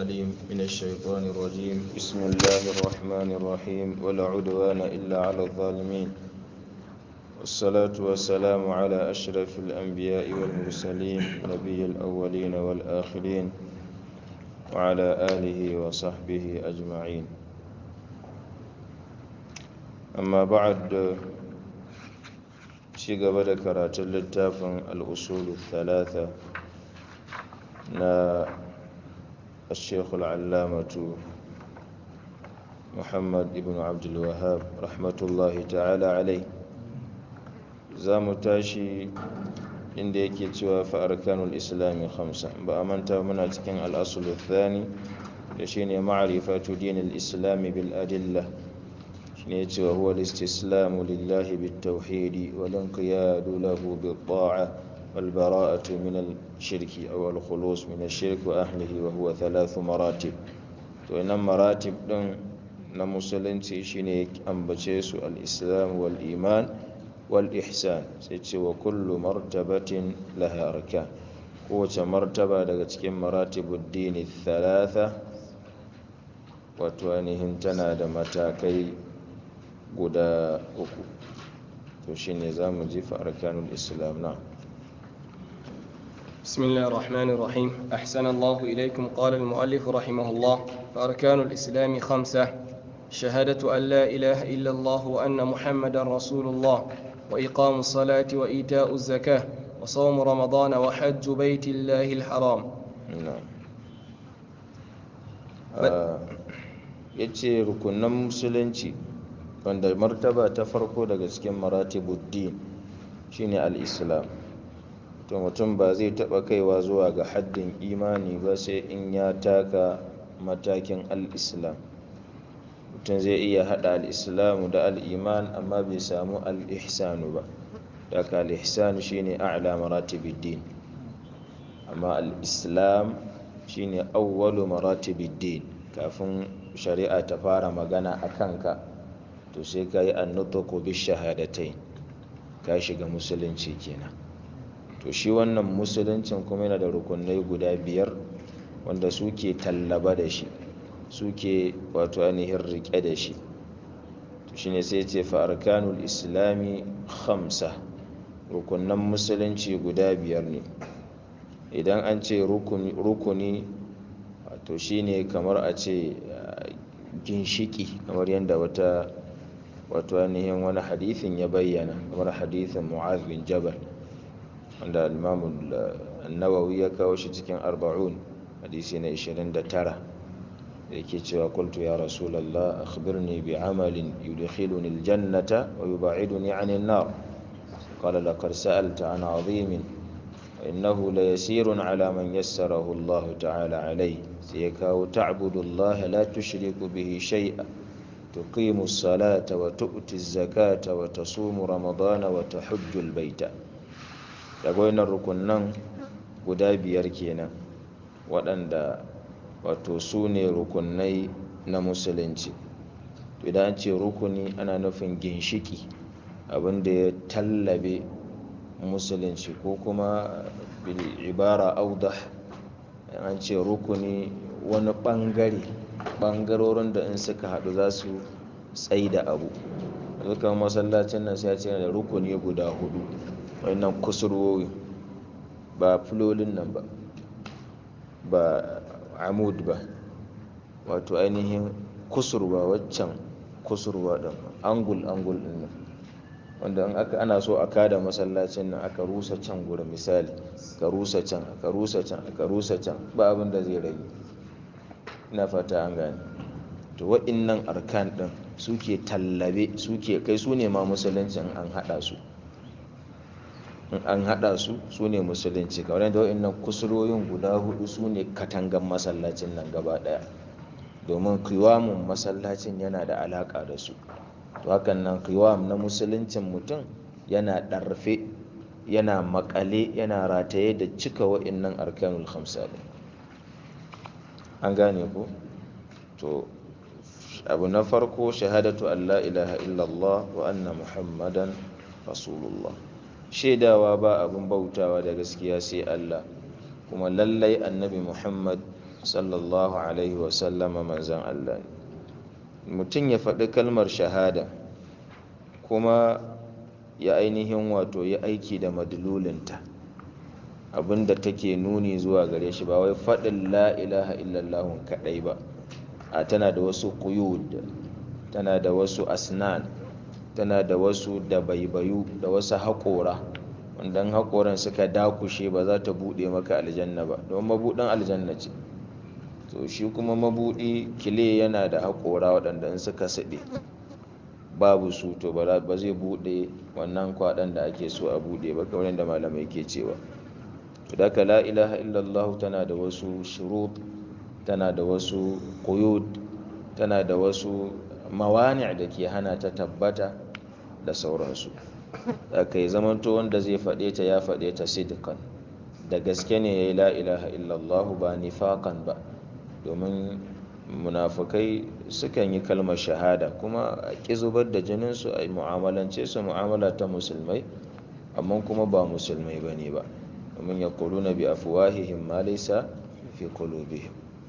العليم من الشيطان الرجيم بسم الله الرحمن الرحيم ولا عدوان إلا على الظالمين والصلاة والسلام على أشرف الأنبياء والمرسلين نبي الأولين والآخرين وعلى آله وصحبه أجمعين أما بعد شيء قبل كرات اللتاف الأصول الثلاثة na الشيخ العلامة محمد ابن عبد الوهاب رحمة الله تعالى عليه زام تاشي inda yake cewa fa arkanul islami khamsa ba a manta muna cikin al'asul thani da shine ma'rifatu dinil islami bil adilla shine yace wa huwa al-istislamu lillahi bit tauhidi wal inqiyadu lahu bit ta'a والبراءة من الشرك أو الخلوص من الشرك وأهله وهو ثلاث مراتب وإن مراتب دون نمسلن شيني أنبتشيس الإسلام والإيمان والإحسان سيتي وكل مرتبة لها أركان قوة مرتبة لغتك مراتب الدين الثلاثة وتوانهم تناد متاكي قدا أكو وشيني زامجي فأركان الإسلام نعم بسم الله الرحمن الرحيم أحسن الله إليكم قال المؤلف رحمه الله فأركان الإسلام خمسة شهادة أن لا إله إلا الله وأن محمدا رسول الله وإقام الصلاة وإيتاء الزكاة وصوم رمضان وحج بيت الله الحرام نعم yace rukunan musulunci wanda martaba ta farko daga cikin maratibuddin shine al-islam to mutum ba zai taɓa kaiwa zuwa ga haddin imani ba sai in ya taka matakin al'islam mutum zai iya haɗa al'islamu da al'iman amma bai samu al'ihsanu ba daga al'ihsanu shine a'la maratibiddin amma al'islam shine awwalu maratibiddin kafin shari'a ta fara magana a kanka to sai ka yi annutuku bi shahadatai ka shiga musulunci kenan to shi wannan musuluncin kuma yana da rukunai guda biyar wanda suke tallaba da shi suke wato ainihin rike da shi to shine sai ce fa arkanul islami khamsa rukunan musulunci guda biyar ne idan an ce rukuni wato shine kamar a ce ginshiki kamar yadda wata wato ainihin wani hadithin ya bayyana kamar hadithin mu'az bin jabal wanda al-imamu nawawi ya kawo shi cikin arba'un hadisi na 29 da yake cewa qultu ya rasulullah akhbirni bi amalin yudkhiluni al-jannata wa yub'iduni 'anil nar qala laqad sa'alta 'an 'azimin wa innahu la yasirun 'ala man yassarahu Allah ta'ala 'alayhi sai ya kawo ta'budu Allah la tushriku bihi shay'a tuqimu as-salata wa tu'ti az-zakata wa tasumu ramadana wa tahujju al-bayta daga wannan rukunan guda biyar kenan waɗanda wato su ne rukunai na musulunci idan ce rukuni ana nufin ginshiki abinda ya tallabe musulunci ko kuma bil ibara audah an ce rukuni wani ɓangare ɓangarorin da in suka haɗu za su tsaida abu dukkan masallacin nan sai ce da rukuni guda hudu wannan kusurwoyi ba filolin nan ba ba amud ba wato ainihin kusurwa waccan kusurwa ɗin angul angul ɗin nan wanda in aka ana so a kada masallacin nan aka rusa can gurin misali ka rusa can aka rusa can aka rusa can ba abin da zai rage ina fata an gane to wa'innan arkan ɗin suke tallabe suke kai su ne ma musuluncin an haɗa su in an haɗa su su ne musulunci kamar yadda wa'annan kusurorin guda hudu su ne katangan masallacin nan gaba ɗaya domin kiwamun masallacin yana da alaƙa da su to hakan nan kiwam na musuluncin mutum yana ɗarfe yana makale yana rataye da cika wa'annan arkanul khamsa an gane ko to abu na farko shahadatu an la ilaha illallah wa anna muhammadan rasulullah shaidawa ba abin bautawa da gaskiya sai Allah kuma lallai annabi Muhammad sallallahu alaihi wasallama manzan Allah ne mutum ya faɗi kalmar shahada kuma ya ainihin wato ya aiki da madlulinta abinda take nuni zuwa gare shi ba wai faɗin la ilaha illallahun kaɗai ba a tana da wasu quyud tana da wasu asnan tana da wasu dabaibayu da wasu haƙora wanda haƙoran suka dakushe ba za ta buɗe maka aljanna ba don mabuɗin aljanna ce to shi kuma mabuɗi kile yana da haƙora waɗanda in suka saɗe babu su to ba zai buɗe wannan kwaɗan da ake so a buɗe ba kamar yadda malamai ke cewa to da la ilaha illallah tana da wasu shurut tana da wasu quyud tana da wasu mawani da ke hana ta tabbata da sauransu aka yi zamanto wanda zai faɗe ta ya faɗe ta sidkan da gaske ne ya yi la ilaha illallah ba nifakan ba domin munafukai sukan yi kalmar shahada kuma a ƙi zubar da jininsu a mu'amalance su mu'amala ta musulmai amma kuma ba musulmai ba ne ba domin ya na bi afuwahihim ma laysa fi qulubihim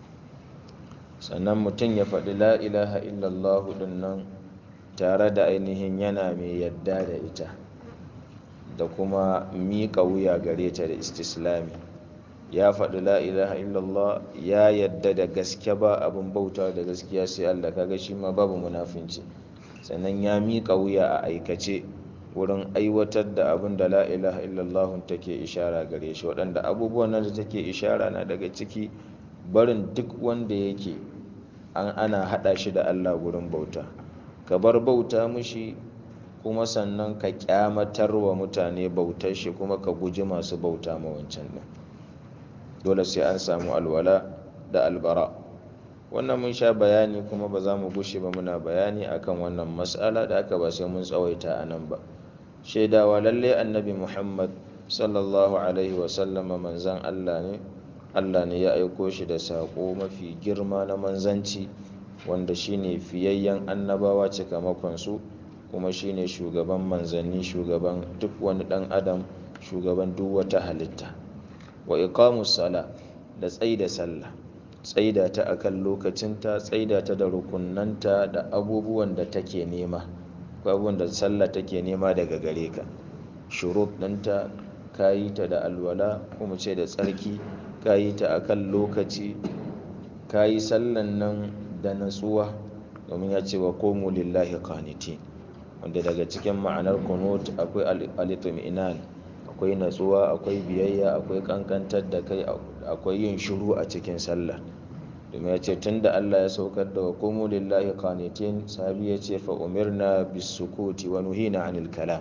sannan mutum ya faɗi la ilaha illallah din nan tare da ainihin yana mai yadda da ita da kuma miƙa wuya gare ta da istislami ya faɗi la ilaha illallah ya yadda da gaske ba abin bauta da gaskiya sai Allah kaga shi ma babu munafinci sannan ya miƙa wuya a aikace wurin aiwatar da abin da la ilaha illallah take ishara gare shi waɗanda abubuwan nan da take ishara na daga ciki barin duk wanda yake an ana haɗa shi da Allah wurin bauta ka bar bauta mushi kuma sannan ka kyamatar wa mutane bautar shi kuma ka guji masu bauta ma wancan nan dole sai an samu alwala da albara wannan mun sha bayani kuma ba za mu gushe ba muna bayani akan wannan mas'ala da aka ba sai mun tsawaita a nan ba shaidawa lalle annabi muhammad sallallahu alaihi wasallama manzan allah ne allah ne ya aiko shi da saƙo mafi girma na manzanci wanda shine fiyayyen annabawa cikamakonsu kuma shine shugaban manzanni shugaban duk wani ɗan adam shugaban duk wata halitta wa iqamus sala da tsaida sallah tsaida ta akan lokacinta tsaida ta da rukunnanta da abubuwan da take nema abubuwan da sallah take nema daga gare ka shurut ɗinta ka yi ta da alwala kuma ce da tsarki ka yi ta akan lokaci ka yi sallan nan da natsuwa domin ya ce wa komu lillahi qanitin wanda daga cikin ma'anar kunut akwai al-itminan akwai natsuwa akwai biyayya akwai kankantar da kai akwai yin shiru a cikin sallah domin ya ce tun da Allah ya saukar da hukumu lillahi qanitin sahabi ya ce fa umirna bis sukuti wa nuhina anil kalam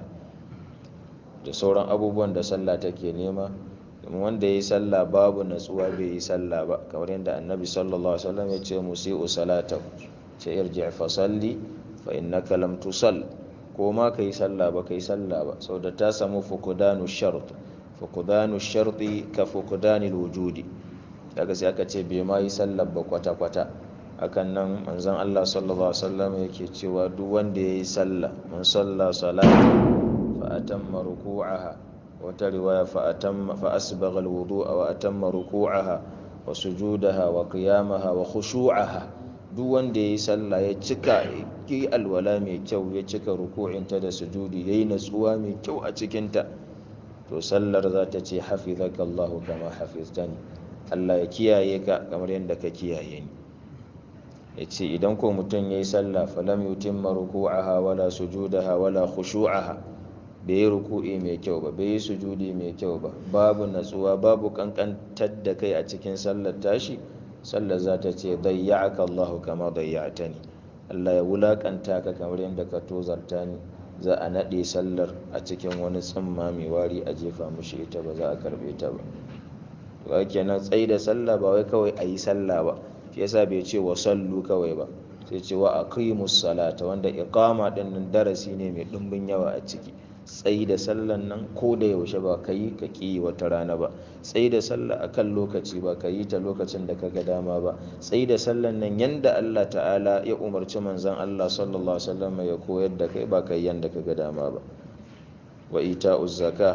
da sauran abubuwan da sallah take nema domin wanda ya yi sallah babu natsuwa bai yi sallah ba kamar yadda annabi sallallahu alaihi wasallam ya ce musi'u salata ce irji fa salli fa innaka lam tusall ko ma kai sallah ba kai sallah ba sau da ta samu fukudanu shart fukudanu sharti ka fukudanil wujudi daga sai aka ce bai ma yi sallah ba kwata kwata hakan nan manzon Allah sallallahu alaihi wasallam yake cewa duk wanda ya yi sallah man salla salata fa atamma ruku'aha wata riwaya fa atamma fa asbagha alwudu'a wa atamma ruku'aha wa sujudaha wa qiyamaha wa khushu'aha duk wanda ya yi sallah ya cika yi alwala mai kyau ya cika ruku'inta da sujudi ya yi natsuwa mai kyau a cikinta to sallar za ta ce hafizaka Allahu kama hafiztani Allah ya kiyaye ka kamar yadda ka kiyaye ni ya ce idan ko mutum ya yi sallah falam yutimma ruku'aha wala sujudaha wala khushu'aha bai yi ruku'i mai kyau ba bai yi sujudi mai kyau ba babu natsuwa babu kankantar da kai a cikin sallar tashi sallar za ta ce dayya'aka Allahu kama dayya'tani Allah ya wulakanta ka kamar yadda ka tozarta ni za a naɗe sallar a cikin wani tsimma mai wari a jefa mushi ita ba za a karɓe ta ba ba kenan tsayi da sallah ba wai kawai a yi sallah ba shi yasa bai ce wa sallu kawai ba sai ce wa aqimus salata wanda iqama din nan darasi ne mai ɗumbin yawa a ciki tsayi da sallan nan ko da yaushe ba ka yi ka ƙi wata rana ba tsayi da sallah a kan lokaci ba ka yi ta lokacin da ka ga dama ba tsayi da sallan nan yanda Allah ta'ala ya umarci manzan Allah sallallahu alaihi wasallam ya koyar da kai ba ka yi yanda ka ga dama ba wa ita zaka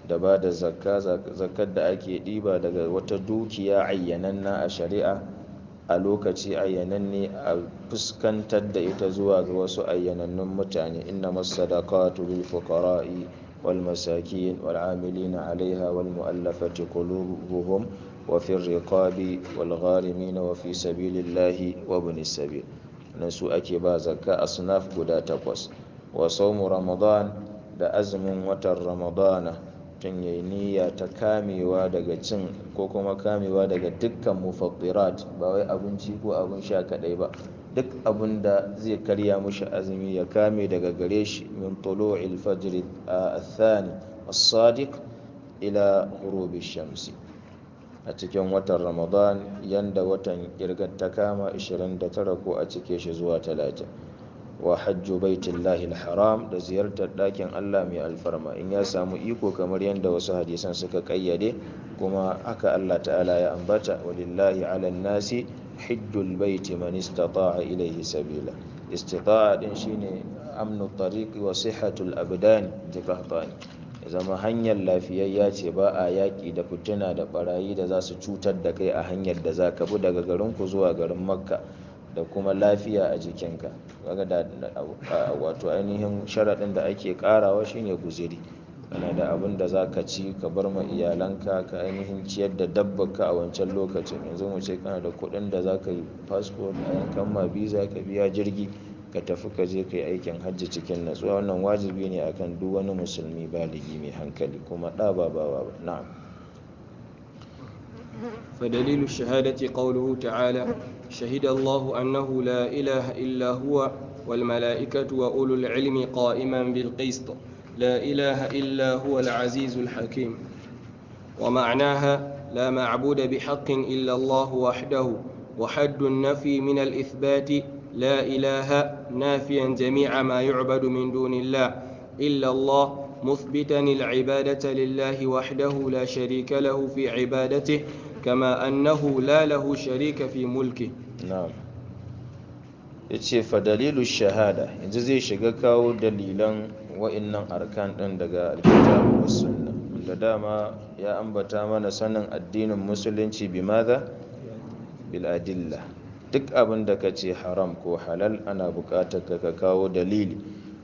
da ba da zakka zakkar da ake ɗiba daga wata dukiya ayyananna a shari'a a lokaci ayyananne a fuskantar da ita zuwa ga wasu ayyanannun mutane inna masadaqatu lil fuqara'i wal masakin wal amilina 'alayha wal mu'allafati qulubuhum wa fi riqabi wal gharimin wa fi sabilillahi wa ibnis sabil nan su ake ba zakka asnaf guda takwas wa sawmu ramadan da azumin watan ramadana tun yayi niyya ta kamewa daga cin ko kuma kamewa daga dukkan mufattirat ba wai abinci ko abin sha kadai ba duk abin da zai karya mushi azumi ya kame daga gare shi min tulu'il fajr athani as-sadiq ila ghurubi shamsi a cikin watan ramadan yanda watan kirgar ta kama 29 ko a cike shi zuwa 30 wa hajju baitullahi haram da ziyartar ɗakin Allah mai alfarma in ya samu iko kamar yadda wasu hadisan suka kayyade kuma haka Allah ta'ala ya ambata walillahi ala nasi hijjul baiti man istata'a ilayhi sabila istita'a din shine amnu tariqi wa sihhatul abdan jikahtani zama hanyar lafiyayya ce ba a yaƙi da fitina da barayi da za su cutar da kai a hanyar da za ka bi daga garinku zuwa garin makka da kuma lafiya a jikinka kaga da wato ainihin sharaɗin da ake ƙarawa shine guziri kana da abin da za ka ci ka bar ma iyalanka ka ainihin ciyar da dabbarka a wancan lokacin yanzu mu ce kana da kuɗin da za ka yi fasfo a yankan ma biza ka biya jirgi ka tafi ka je ka yi aikin hajji cikin natsuwa wannan wajibi ne akan duk wani musulmi baligi mai hankali kuma ɗa ba ba na'am فدليل الشهادة قوله تعالى شهد الله أنه لا إله إلا هو والملائكة وأولو العلم قائما بالقسط لا إله إلا هو العزيز الحكيم ومعناها لا معبود بحق إلا الله وحده وحد النفي من الإثبات لا إله نافيا جميع ما يعبد من دون الله إلا الله مثبتا العبادة لله وحده لا شريك له في عبادته كما أنه لا له شريك في ملكه na'am yace fa dalilu shahada yanzu zai shiga kawo dalilan wa'annan arkan din daga alkitabu was sunna da dama ya ambata mana sanin addinin musulunci bi madha bil adilla duk abin da kace haram ko halal ana buƙatar ka kawo dalili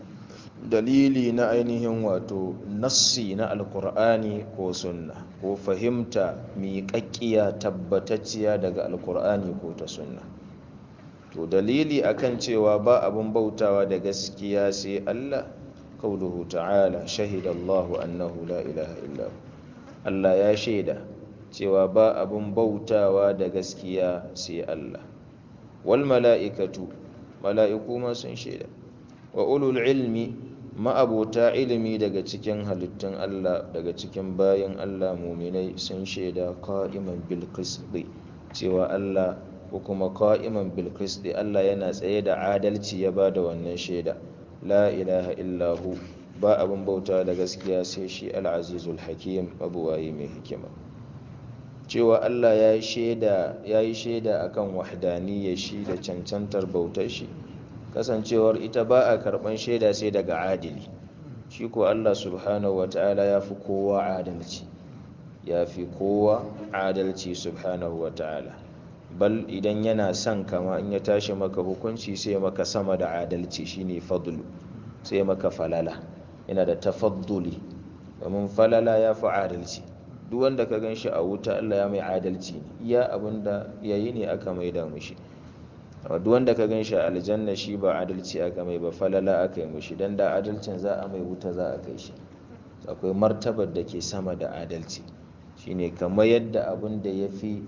dalili na ainihin wato nassi na alkur'ani ko sunna ko fahimta miƙaƙƙiya tabbatacciya daga alkur'ani ko ta sunna to dalili akan cewa ba abin bautawa da gaskiya sai Allah qauluhu ta'ala shahida Allahu annahu la ilaha illa Allah ya shaida cewa ba abin bautawa da gaskiya sai Allah wal mala'ikatu mala'iku ma sun shaida wa ulul ilmi ma'abota ilimi daga cikin halittun Allah daga cikin bayan Allah muminai sun shaida qa'iman bil qisti cewa Allah ko kuma qa'iman bil qisti Allah yana tsaye da adalci ya bada wannan shaida la ilaha illahu ba abin bauta da gaskiya sai shi al-azizul hakim abuwayi mai hikima cewa Allah ya yi shaida ya yi shaida akan wahdaniyar shi da cancantar bautar shi kasancewar ita ba a karban shaida sai daga adili shi ko Allah subhanahu wata'ala ya fi kowa adalci ya fi kowa adalci subhanahu wata'ala bal idan yana son kama in ya tashi maka hukunci sai maka sama da adalci shine fadlu sai maka falala yana da tafadduli domin falala ya fi adalci duk wanda ka gan shi a wuta Allah ya mai adalci iya abinda yayi ne aka maida mushi duk wanda ka gan shi a aljanna shi ba adalci aka mai ba falala aka yi mushi dan da adalcin za a mai wuta za a kai shi akwai martabar da ke sama da adalci shine kamar yadda abin da ya fi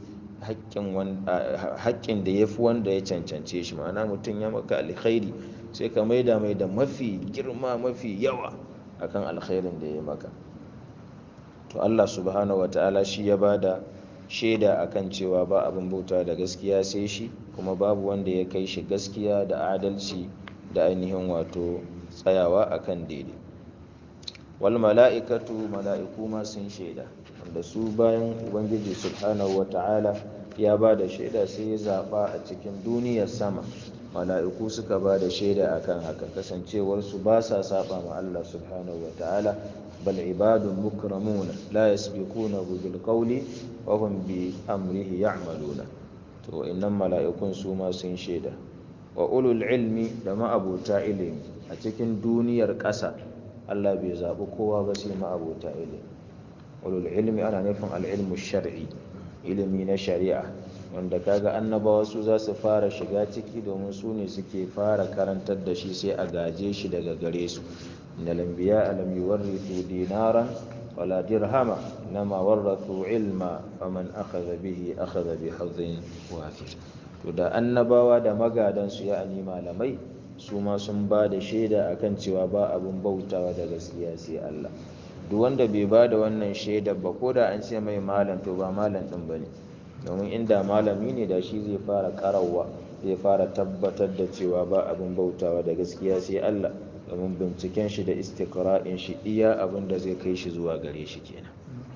haƙƙin da ya fi wanda ya cancance shi ma'ana mutum ya maka alkhairi sai ka maida mai da mafi girma mafi yawa akan alkhairin da ya maka to Allah subhanahu wata'ala shi ya bada shaida akan cewa ba abin bauta da gaskiya sai shi kuma babu wanda ya kai shi gaskiya da adalci da ainihin wato tsayawa akan daidai wal mala'ikatu mala'iku ma sun shaida wanda su bayan ubangiji subhanahu wata'ala ya ba da shaida sai ya zaɓa a cikin duniyar sama mala'iku suka ba da shaida akan haka kasancewarsu ba sa saba ma Allah subhanahu wata'ala bal ibadun mukramuna la yasbiqunahu bil qawli wa hum bi amrihi ya'maluna to innan mala'ikun su ma sun shaida wa ulul ilmi da ma'abuta ilimi a cikin duniyar ƙasa Allah bai zaɓi kowa ba sai ma'abuta ilimi ulul ilmi ana nufin al'ilmu shar'i ilimi na shari'a wanda kaga annabawa su za su fara shiga ciki domin su ne suke fara karantar da shi sai a gaje shi daga gare su inna lambiya alam yuwarrithu dinaran wala dirhama nama warrathu ilma faman akhadha bihi akhadha bi hadhin wafir to da annabawa da magadan su ya'ani malamai su ma sun ba da shaida akan cewa ba abun bautawa da gaskiya sai Allah duk wanda bai ba da wannan shaidar ba ko da an ce mai malam to ba malam din bane domin inda malami ne da shi zai fara karawa zai fara tabbatar da cewa ba abin bautawa da gaskiya sai Allah domin binciken shi da istiqra'in shi iya abin da zai kai shi zuwa gare shi kenan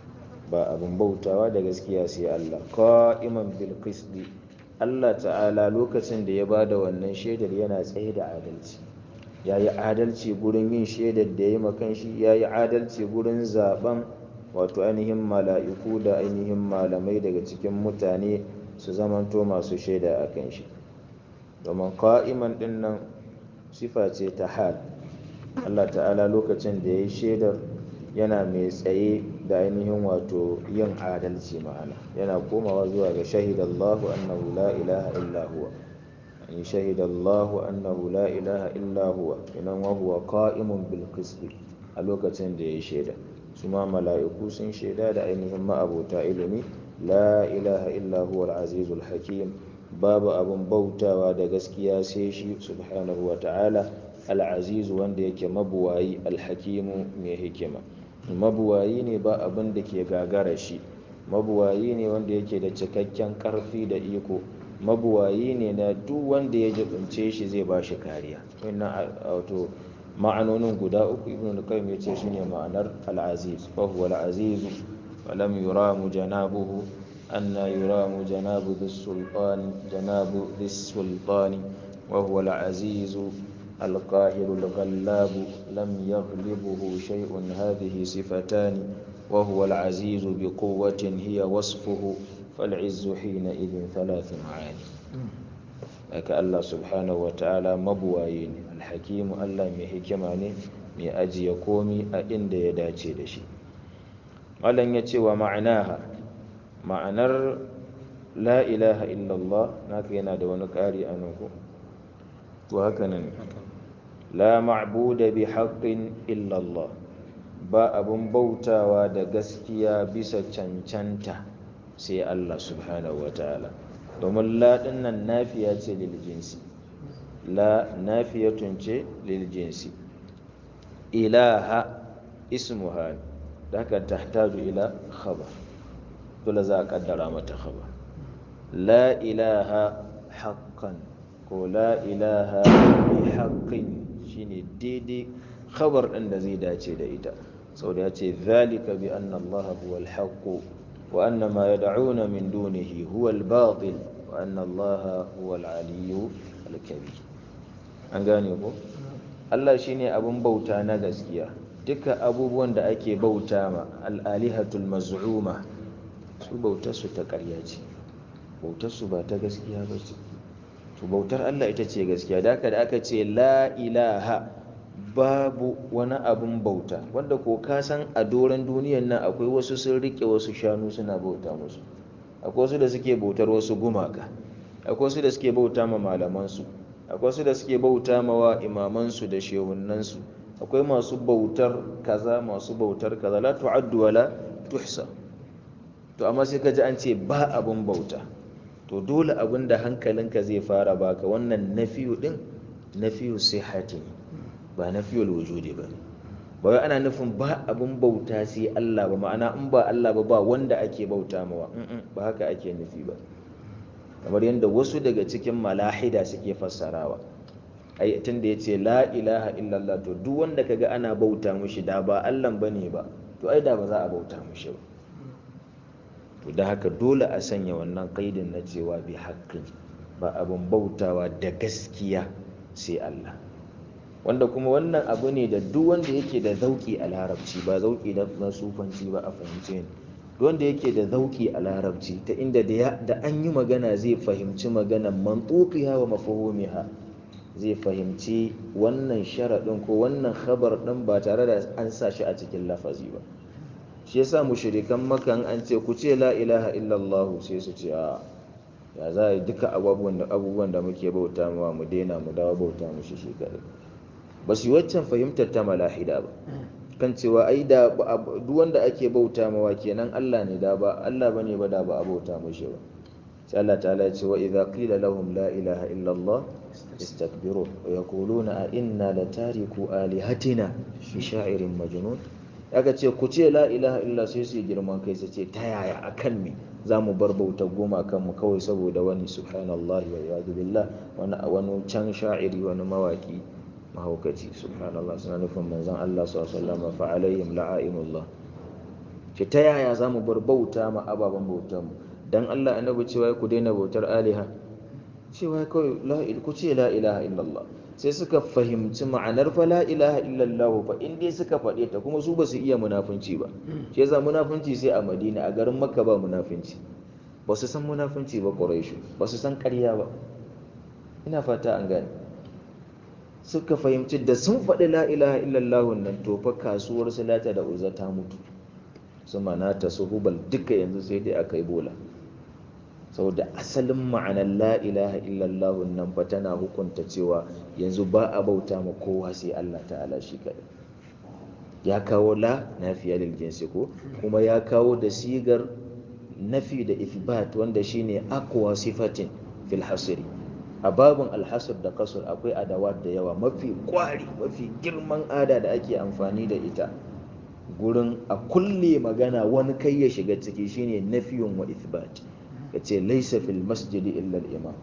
ba abin bautawa da gaskiya sai Allah qa'iman bil qisti Allah ta'ala lokacin da ya bada wannan shaidar yana tsaye da adalci yayi adalci gurin yin shaidar da yayi makan shi yayi adalci gurin zaben wato ainihin mala'iku da ainihin malamai daga cikin mutane su zamanto masu shaida a kan shi domin ka'iman ɗin nan sifa ce ta hal Allah ta'ala lokacin da ya yi shaidar yana mai tsaye da ainihin wato yin adalci ma'ana yana komawa zuwa ga shahidallahu annahu la ilaha illa huwa an shahidallahu annahu la ilaha illa huwa inan wa huwa qa'imun bil a lokacin da ya yi shaida su ma mala'iku sun shaida da ainihin ma'abota ilimi la ilaha illa huwa al-azizul hakim babu abin bautawa da gaskiya sai shi subhanahu wa ta'ala al-azizu wanda yake mabuwayi al-hakimu mai hikima mabuwayi ne ba abin da ke gagara shi mabuwayi ne wanda yake da cikakken karfi da iko mabuwayi ne na duk wanda ya jibince shi zai ba shi kariya wannan wato ma'anonin guda uku ibn al-qayyim yace shine ma'anar al-aziz fa huwa al-aziz wa lam yuramu janabuhu anna yuramu janabu dhis-sultan janabu dhis-sultan wa huwa al-aziz القاهر الغلاب لم يغلبه شيء هذه صفتان وهو العزيز بقوة هي وصفه فالعز حينئذ ثلاث معاني haka Allah subhanahu wa ta'ala mabuwaye ne alhakimu Allah mai hikima ne mai ajiye komi a inda ya dace da shi malam ya ce wa ma'anaha ma'anar la ilaha illallah naka yana da wani ƙari a nan ko to haka nan la ma'buda bi haqqin illallah ba abun bautawa da gaskiya bisa cancanta sai Allah subhanahu wa ta'ala domin la nan nafiya ce lil jinsi la nafiyatun ce lil jinsi ilaha ismuha da haka tahtaju ila khabar dole za a kaddara mata khabar la ilaha haqqan ko la ilaha bi haqqin shine daidai khabar din da zai dace da ita sau da ya ce zalika bi anna allaha huwa al-haqq وأن ما يدعون من دونه هو الباطل وأن الله هو العلي الكبير an gane ko Allah shine abun bauta na gaskiya duka abubuwan da ake bauta ma al'alihatul maz'uma su bautar su ta ƙarya ce bautar su ba ta gaskiya ba ce to bautar Allah ita ce gaskiya da haka da aka ce la ilaha babu wani abun bauta wanda ko ka san a doron duniyan nan akwai wasu sun rike wasu shanu suna bauta musu akwai wasu da suke bautar wasu gumaka akwai wasu da suke bauta ma malamansu akwai wasu da suke bauta ma wa imamansu da shehunansu akwai masu bautar kaza masu bautar kaza la tu'addu wala tuhsa to amma sai ka ji an ce ba abun bauta to dole abin da hankalinka zai fara baka wannan nafiyu din nafiyu sihhati ba nafiyul wujudi ba ba wai ana nufin ba abin bauta sai Allah ba ma'ana in ba Allah ba ba wanda ake bauta mawa ba haka ake nufi ba kamar yadda wasu daga cikin malahida suke fassarawa ai tun da yace la ilaha illallah to duk wanda kaga ana bauta mushi da ba Allah bane ba to ai da ba za a bauta mushi ba to da haka dole a sanya wannan kaidin na cewa bi haqqin ba abin bautawa da gaskiya sai Allah wanda kuma wannan abu ne da duk wanda yake da zauki a larabci ba zauki na sufanci ba a fahimce ni duk wanda yake da zauki a larabci ta inda da an yi magana zai fahimci maganan mantuqiha wa mafhumiha zai fahimci wannan sharaɗin ko wannan khabar ɗin ba tare da an sa shi a cikin lafazi ba shi yasa mushrikan makan an ce ku ce la ilaha illallah sai su ce a ya za a yi duka abubuwan da muke bauta mawa mu daina mu dawo bauta mu shi kaɗai ba su yi waccan fahimtar ta malahida ba kan cewa ai da duk wanda ake bauta mawa kenan Allah ne da ba Allah bane ba da ba a bauta mushi ba sai Allah ta'ala ya ce wa idza qila lahum la ilaha illa Allah istakbirun wa yaquluna a inna latariku alihatina bi sha'irin majnun aka ce ku ce la ilaha illa sai su girman kai su ce ta yaya akan me za mu bar bautar goma kanmu kawai saboda wani subhanallahi wa iyadu billah wani wani can sha'iri wani mawaki mahaukaci subhanallah suna nufin manzon Allah sallallahu alaihi wasallam fa alaihim la'ainullah ce ta yaya za mu bar bauta ma ababen bautar mu dan Allah annabi cewa ku daina bautar aliha cewa kawai la ku ce la ilaha illallah sai suka fahimci ma'anar fa la ilaha illallah fa in dai suka faɗe ta kuma su ba su iya munafunci ba shi yasa munafunci sai a Madina a garin Makka ba munafunci ba su san munafunci ba Quraishu ba su san ƙarya ba ina fata an gane suka fahimci da sun faɗi la ilaha illallah nan to fa kasuwar salata da uzza ta mutu su manata su hubal duka yanzu sai dai aka yi bola saboda asalin ma'anar la ilaha illallah nan fa tana hukunta cewa yanzu ba a bauta ma kowa sai Allah ta'ala shi kaɗai ya kawo la nafiya lil jinsi ko kuma ya kawo da sigar nafi da ithbat wanda shine aqwa sifatin fil hasri a babin alhasr da kasur akwai adawat da yawa mafi kwari mafi girman ada da ake amfani da ita gurin a kulle magana wani kai ya shiga ciki shine nafiyun wa ithbat ka ce laisa fil masjidi illa imam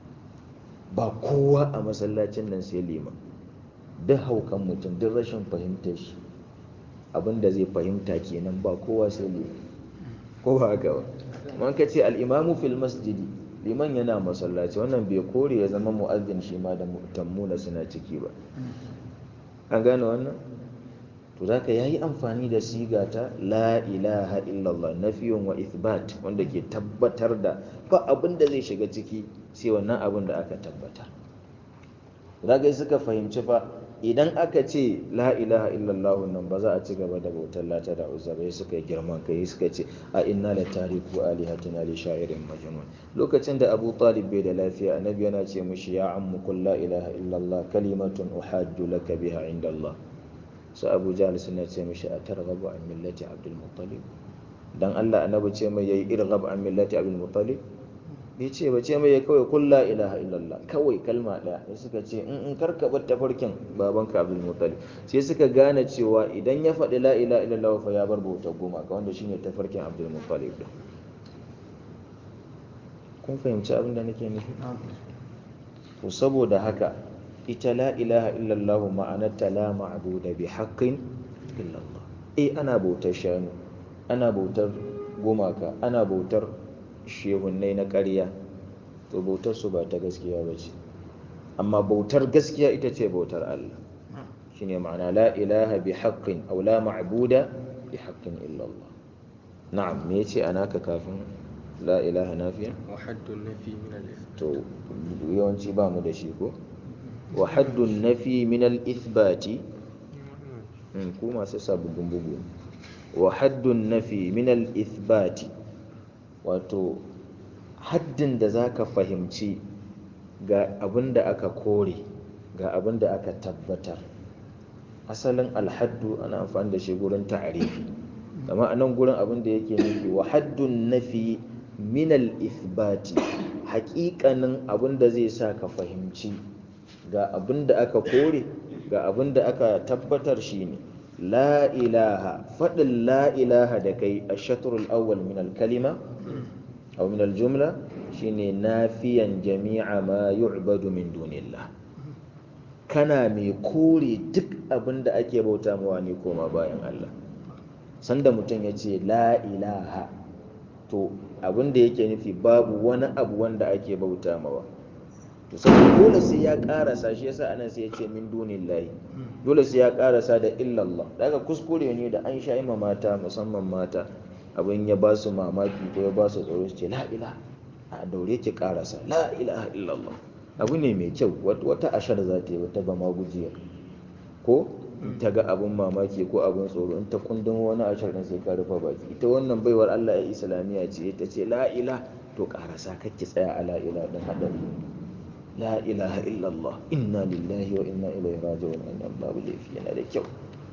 ba kowa a masallacin nan sai liman duk haukan mutum duk rashin fahimtar shi abinda zai fahimta kenan ba kowa sai liman ko ba haka ba man ka ce al'imamu fil masjidi liman yana masallaci wannan bai kore ya zama mu'azzin shi ma da tammuna suna ciki ba an gane wannan to zaka yayi amfani da siga ta la ilaha illallah nafiyun wa ithbat wanda ke tabbatar da ba abin da zai shiga ciki sai wannan abin da aka tabbatar zaka suka fahimci fa idan aka ce la ilaha illallah nan ba za a ci gaba da bautar lata da uzza ba suka yi girman kai suka ce a inna la tariku alihatina li sha'irin majnun lokacin da Abu Talib bai da lafiya annabi yana ce mishi ya ammu qul la ilaha illallah kalimatun uhajju laka biha inda Allah su abu jahal suna ce mishi a targhabu an millati abdul muttalib dan Allah annabi ce mai yayi irghab an millati abdul muttalib bai ce ba ce mai yayi kawai kul la ilaha illallah kawai kalma daya sai suka ce in in karka bar tafarkin babanka abdul muttalib sai suka gane cewa idan ya faɗi la ilaha illallah fa ya bar bautar goma ka wanda shine tafarkin abdul muttalib din kun fahimci abin da nake nufi to saboda haka ita la ilaha illallah ma'anarta la ma'buda bi haqqin illallah eh ana bautar shanu ana bautar gumaka ana bautar shehunnai na ƙarya to bautar su ba ta gaskiya ba ce amma bautar gaskiya ita ce bautar Allah shine ma'ana la ilaha bi haqqin aw la ma'buda bi haqqin illallah na'am me yace anaka kafin la ilaha nafiya wa haddun nafi min al-ithm to yawanci ba mu da shi ko wa haddun nafi min al-ithbati ku masu sababbin bugu wa haddun nafi min al-ithbati wato haddin da zaka fahimci ga abin da aka kore ga abin da aka tabbatar asalin alhaddu ana amfani da shi gurin ta'arifi amma a nan gurin abin da yake nufi wa haddun nafi min al-ithbati haƙiƙanin abin da zai sa ka fahimci ga abin da aka kore ga abin da aka tabbatar shine la ilaha faɗin la ilaha da kai a shatrul awwal min al-kalima aw min al-jumla shine nafiyan jami'a ma yu'badu min dunillah kana mai kore duk abin da ake bauta mawa ne koma bayan Allah sanda mutum ya ce la ilaha to abin da yake nufi babu wani abu wanda ake bauta mawa to saboda dole sai ya karasa shi yasa anan sai ya ce min dunillahi dole sai ya karasa da illallah daga kuskure ne da an sha ma mata musamman mata abin ya ba su mamaki ko ya ba su tsoro su ce la ilaha a daure ki karasa la ilaha illallah abu ne mai kyau wata ashar za ta yi wata ba magujiyar ko ta ga abin mamaki ko abin tsoro in ta kundin wani ashar ɗin sai ka rufe baki ita wannan baiwar Allah ya islamiyya ce ta ce la ilaha to karasa kake tsaya a la ilaha din hadari la ilaha illallah inna lillahi wa inna ilaihi raji'un wannan babu laifi yana da kyau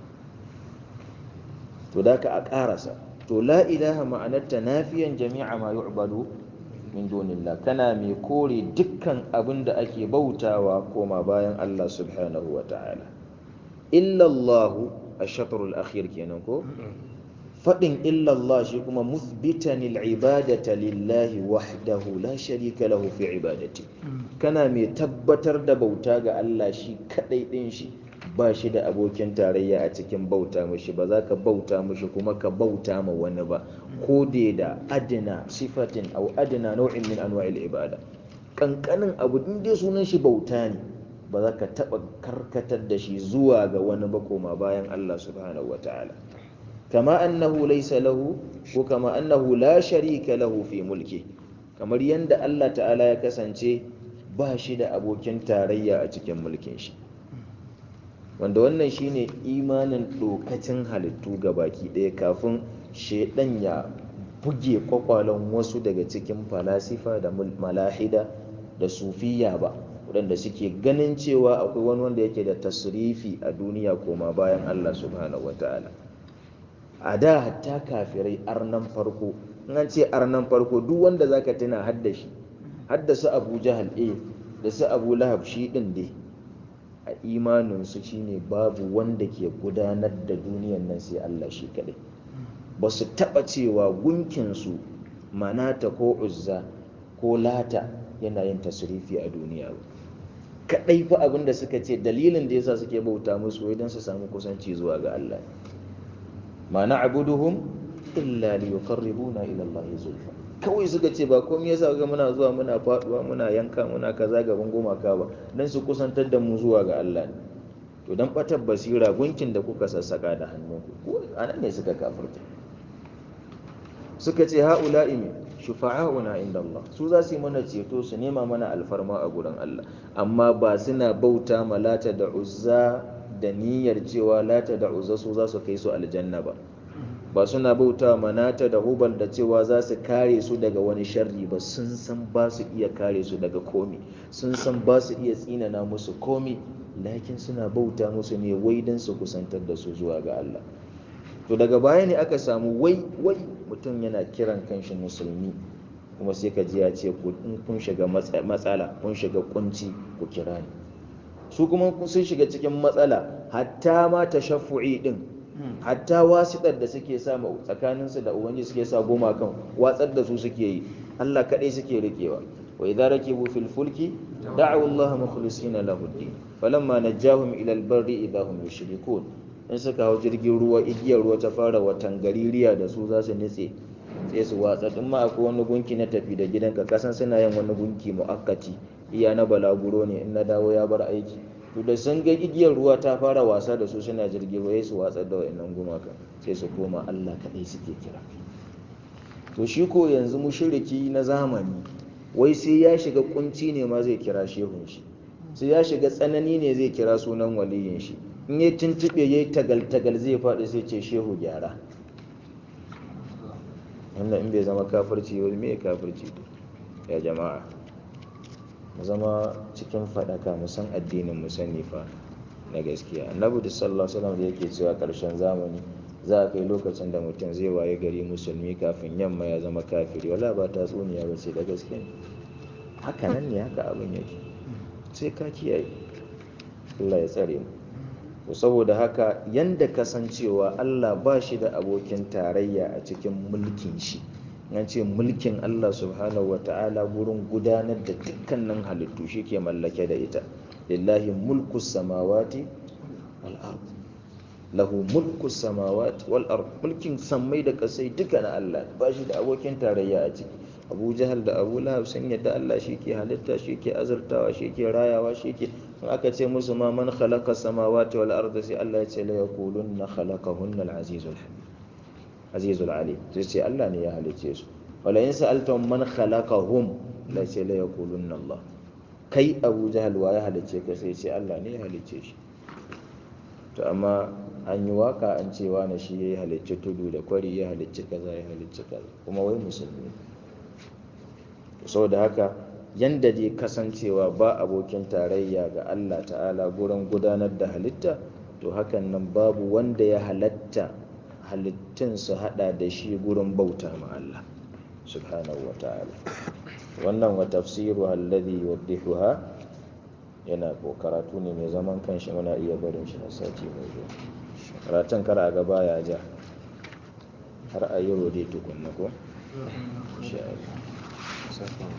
to da ka a karasa to la ilaha ma'anarta nafiyan jami'a ma yu'badu min dunillah kana mai kore dukkan abin da ake bautawa koma bayan Allah subhanahu wa ta'ala illallahu ash-shatrul akhir kenan ko fadin illallah shi kuma muthbitan al-ibadata lillahi wahdahu la sharika lahu fi ibadati kana mai tabbatar da bauta ga Allah shi kadai din shi ba shi da abokin tarayya a cikin bauta mishi ba za ka bauta mishi kuma ka bauta ma wani ba ko da da adina sifatin au adina nau'in min anwa'il ibada kankanin abu din dai sunan shi bauta ne ba za ka taba karkatar da shi zuwa ga wani ba koma bayan Allah subhanahu wataala kama annahu laysa lahu ko kama annahu la sharika lahu fi mulki kamar yanda Allah ta'ala ya kasance ba shi da abokin tarayya a cikin mulkin shi wanda wannan shine imanin dokacin halittu ga baki ɗaya kafin shaidan ya buge kwakwalon wasu daga cikin falasifa da malahida da sufiya ba waɗanda suke ganin cewa akwai wani wanda yake da tasrifi a duniya koma bayan Allah subhanahu wata'ala a da hatta kafirai arnan farko in an ce arnan farko duk wanda zaka tuna haddashi haddasa abu jahal eh da su abu lahab shi din dai a imaninsu shine babu wanda ke gudanar da duniyan nan sai Allah shi kadai ba su taɓa cewa gunkinsu manata ko uzza ko lata yana yin tasirifi a duniya ba kadai fa abin da suka ce dalilin da yasa suke bauta musu wai don su samu kusanci zuwa ga Allah ma na'buduhum illa liyuqarribuna ila Allah zulfa kawai suka ce ba komai yasa ga muna zuwa muna faduwa muna yanka muna kaza gaban gumaka ba dan su kusantar da mu zuwa ga Allah ne to dan batar basira gunkin da kuka sassaka da hannunku ko anan ne suka kafirta suka ce haula'i min shufa'auna inda Allah su za su yi mana ceto su nema mana alfarma a gurin Allah amma ba suna bauta ma lata da uzza da niyyar cewa lata da uzza su za su kai su aljanna ba ba suna bauta manata da hubal da cewa za su kare su daga wani sharri ba sun san ba su iya kare su daga komi sun san ba su iya tsinana musu komi lakin suna bauta musu ne wai don su kusantar da su zuwa ga Allah to daga baya ne aka samu wai wai mutum yana kiran kanshi musulmi kuma sai ka ji ya ce in kun shiga matsala kun shiga kunci ku kira ni su kuma sun shiga cikin matsala hatta ma tashaffu'i din hatta wasiɗar da suke sa tsakaninsu da ubangiji suke sa goma kan watsar da su suke yi Allah kaɗai suke rikewa wa idza rakibu fil fulki da'u Allah mukhlisina lahu ad-din falamma najahum ila al-barri idza hum yushrikun in suka hau jirgin ruwa igiyar ruwa ta fara watan gaririya da su za su nitse sai su watsa in ma akwai wani gunki na tafi da gidanka kasan suna yin wani gunki mu'akkati iya na balaguro ne in na dawo ya bar aiki to da sun ga igiyar ruwa ta fara wasa da su suna jirgin ruwa su watsar da wayannan gumaka sai su koma Allah kadai suke kira to shi ko yanzu mushriki na zamani wai sai ya shiga kunci ne ma zai kira shehun shi sai ya shiga tsanani ne zai kira sunan waliyin shi in ya tuntube yayi tagal tagal zai faɗi sai ce shehu gyara wannan in bai zama kafirci wani me kafirci ya jama'a mu zama cikin faɗaka mu san addinin mu sani fa na gaskiya annabi da sallallahu alaihi wasallam da yake cewa ƙarshen zamani za a kai lokacin da mutum zai waye gari musulmi kafin yamma ya zama kafiri wala ba ta tsuniya ba ce da gaske haka nan ne haka abin yake sai ka kiyaye Allah ya tsare mu to saboda haka yanda kasancewa Allah ba shi da abokin tarayya a cikin mulkin shi an ce mulkin Allah subhanahu wa ta'ala gurin gudanar da dukkanin halittu shi ke mallake da ita lillahi mulku samawati wal ard lahu mulku samawati wal ard mulkin sammai da kasai duka na Allah ba shi da abokin tarayya a ciki abu jahal da abu lahab sun yadda allah shi ke halitta shi ke azurtawa shi ke rayawa shi ke in aka ce musu ma man khalaqa samawati wal arda sai allah ya ce la yaqulunna khalaqahunna al azizul azizul alim sai ce allah ne ya halicce su wala in sa'altum man khalaqahum la ce la yaqulunna allah kai abu jahal wa ya halicce ka sai ce allah ne ya halicce shi to amma an yi waka an ce wani shi ya halicci tudu da kwari ya halicci kaza ya halicci kaza kuma wai musulmi saboda haka yanda dai kasancewa ba abokin tarayya ga Allah ta'ala gurin gudanar da halitta to hakan nan babu wanda ya halatta halittun su hada da shi gurin bauta ma Allah subhanahu wa ta'ala wannan wa tafsiru alladhi yuwaddihuha yana ko karatu ne mai zaman kanshi muna iya barin shi a sati mai zuwa karatun kar a gaba ya ja har a yi rode tukunna ko? insha Allah